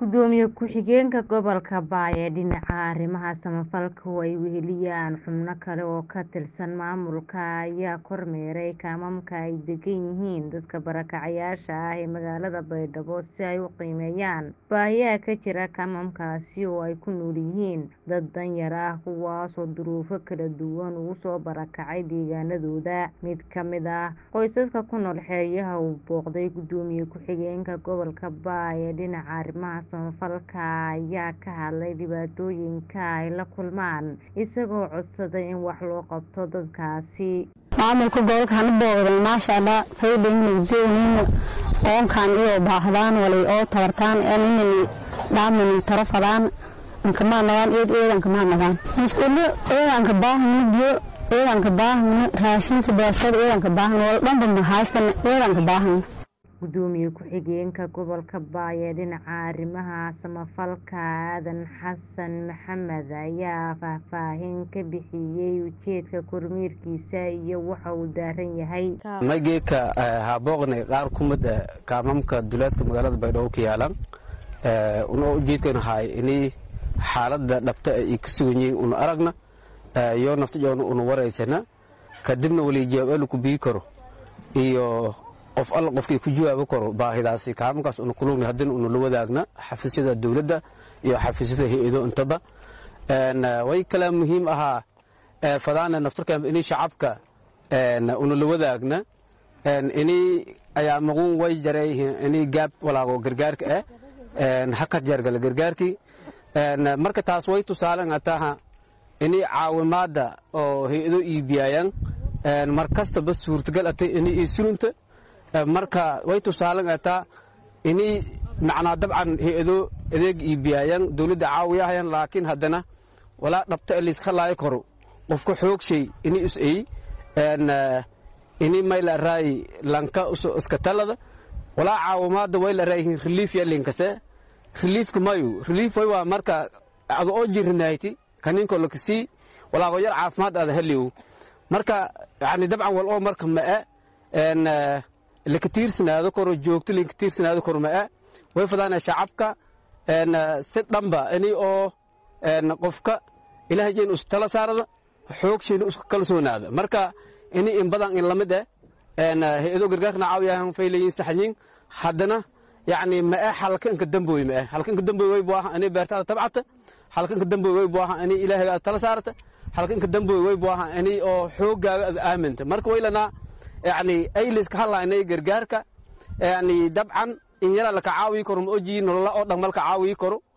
Gudoomiye ku-xigeenka gobolka Bay ee dhinaca arrimaha samafalka oo ay weheliyaan xubno kale oo ka tirsan maamulka ayaa kormeeray kaamamka ay degan yihiin dadka barakacayaasha ah ee magaalada Baydhabo si ay u qiimeeyaan baahiyaha ka jira kaamamkaasi oo ay ku nool yihiin dad danyar ah kuwaas oo duruufo kala duwan uga soo barakacay deegaanadooda. Mid ka mid ah qoysaska ku nool xeryaha uu booqday Gudoomiye ku-xigeenka gobolka Bay ee dhinaca arrimaha samafalka ayaa ka hadlay dhibaatooyinka ay la kulmaan isagoo codsaday in wax loo qabto dadkaasi. maamulka gobolka hana booqday maasha allah faylayna doonayna oonkan iyo baahdaan walay oo tabartaan aaninani dhaamani tarafadaan ankamaa nagaan eed eedanka maa nagaan musqulo eedanka baahana biyo eedanka baahana raashinka beesada eedanka baahana wal dhanba ma haysana eedanka baahana Gudoomiye ku-xigeenka gobolka Bay ee dhinaca arrimaha samafalka Aadan Xasan Maxamed ayaa faahfaahin ka bixiyay ujeedka kormeerkiisa iyo waxa uu daaran yahay. Nageeka ha booqnay qaar kumid ah kaamamka duleedka magaalada Baydhabo ku yaalan una ujeedkan hay inay xaaladda dhabta ay ka sugan yihiin una aragna iyo naftajoona una waraysana kadibna wali jawaab ku bii karo iyo qof alla qofkii ku jawaabi karo baahidaasi kaamamkaas una kulugna haddana una la wadaagna xafiisyada dowladda iyo xafiisyada hay-ado intaba way kale muhiim ahaa fadaana naftarkan inay shacabka una la wadaagna inay ayaa maquun way jarayhiin inay gaab walaago gargaarka ah hakad jargala gargaarkii marka taas way tusaalan ataha inay caawimaadda oo hay-ado iibiyayaan mar kastaba suurtagal atay inay isulunta marka way tusaalan ataa inay macnaa dabcan hay-ado adeeg iibiyayaan dowladda caawiyahayaan laakiin haddana walaa dhabta layska laayi karo qofka xoogshay inay is ay inay mayla raayi lanka iska talada walaa caawimaadda way la raayihiin relief ya linkase reliefka mayu relief way waa marka ado oo jirinayti kaninko lakasii walaago yar caafimaad aada heliw marka yani dabcan wal oo marka ma'e laka tiirsanaado karo joogto linka tiirsanaado karo ma'e way fadaana shacabka si dhanba inay oo qofka ilaahay jeen is tala saarada xoogshayna isku kalsoonaada marka inay in badan in lamid eh hay-ado gargaarkana caawiyahan faylayin saxyin haddana yacni ma'e halkanka damboy ma'e halkanka damboy way buu ahaa inay beertaada tabcata halkanka damboy way buu ahaa inay ilaahayga tala saarata halkanka damboy way buu ahaa inay oo xooggaaga aad aaminta marka waylanaa yani ayliska hadlaynay gargaarka yani dabcan in yaraa laka caawiyi karo ma ojiyi nolola oo dhan malka caawiyi karo